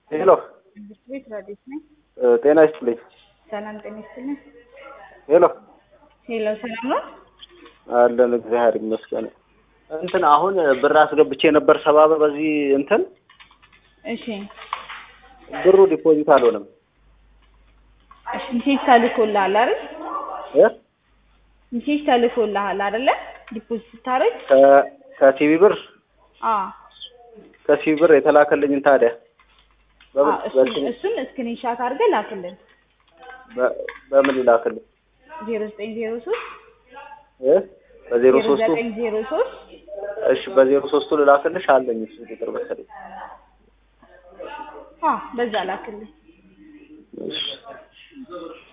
ሄሎ ትምህርት ቤት ረዲት ነኝ። ጤና ይስጥልኝ። ሰላም ጤና ይስጥልኝ። ሄሎ ሄሎ ሰላም ነው? አለን እግዚአብሔር ይመስገን። እንትን አሁን ብር አስገብቼ ነበር ሰባ ብር በዚህ እንትን እሺ ብሩ ዲፖዚት አልሆነም። እሺ ሜሴጅ ተልኮልሃል አይደል? እ ሜሴጅ ተልኮልሃል አይደለ? ዲፖዚት ስታደርግ ከ- ከሲቢ ብር አዎ ከሲቢ ብር የተላከልኝን ታዲያ በምን አዎ፣ እሱን በእንትን- እሱን ስክሪንሻት አድርገህ ላክልን። በ- በምን ይላክልኝ? ዜሮ ዘጠኝ ዜሮ ሶስት እ በዜሮ ዜሮ ሶስቱ ዘጠኝ ዜሮ ሶስት እሺ በዜሮ ሶስቱ ልላክልሽ አለኝ እሱ ቁጥር መሰለኝ። አዎ በዛ ላክልን። እሺ